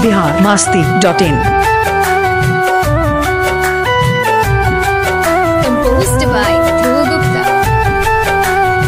Bihar Masti dot in composed by Dhruv Gupta.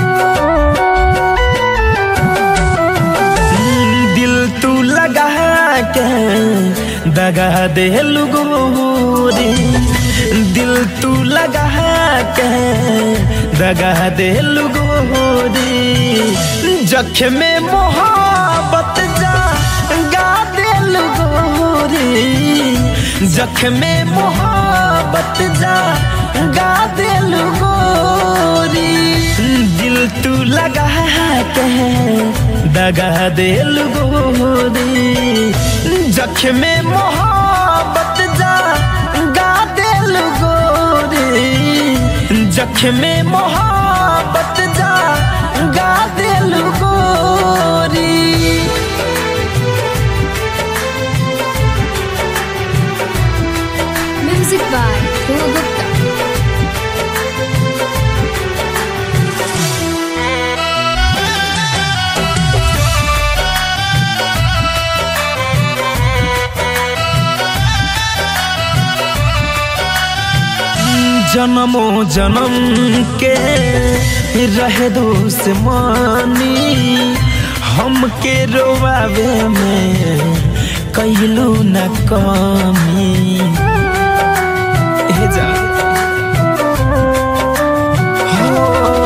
दिल तू लगा के दगा दे गोरी दिल तू लगा के दगा दे गोरी जख में मोहब्बत जा गा दे गोरी जख में मोहब्बत जा गा दे गोरी दिल तू लगा के दगा दे गोरी जख में मोहब्बत जा गा दे गोरी जख में मोहब्बत जा गा दे गोरी Music by Dhruv Gupta. जन्मो जन्म के रहे दुश्मनी हमके रोवावे में कैलू न कमी हे जा हो,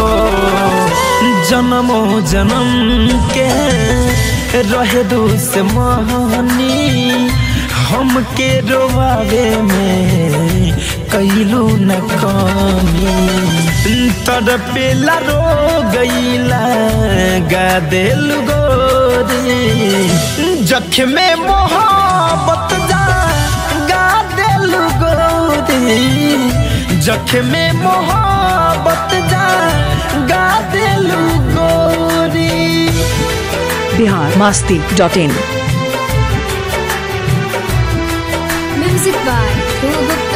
जन्मो जन्म के रहे दुश्मनी हमके रोवावे में कैलू न कमी तड़पेला रो गईला गा दिल गोरी जख में मोहब्बत जा गा दिल गोरी जख में मोहब्बत जा गा दिल गोरी Bihar Masti dot in Music by Dhruv Gupta.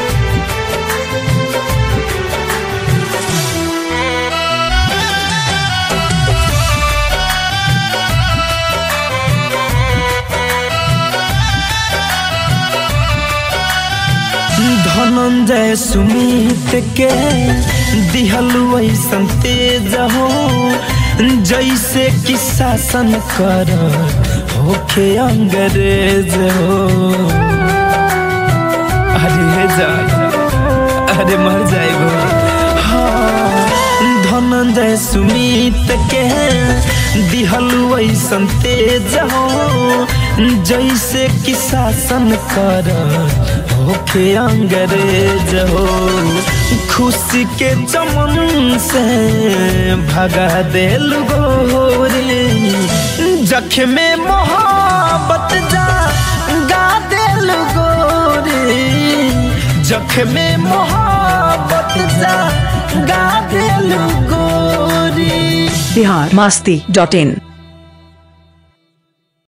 Dhananjay Sumit के दिहल वैसन तेज हो जैसे कि शासन कर होखे अंग्रेज हो अरे जा अरे मर जाएगो हाँ धनंजय सुमित के दिहल वैसन तेज हो जैसे कि शासन कर होखे अंग्रेज हो खुशी के चमन से भगा दिल गोरी जख में मोहब्बत जा गा दिल गोरी जख में मोहब्बत जा गा दिल गोरी बिहार मास्ती डॉट इन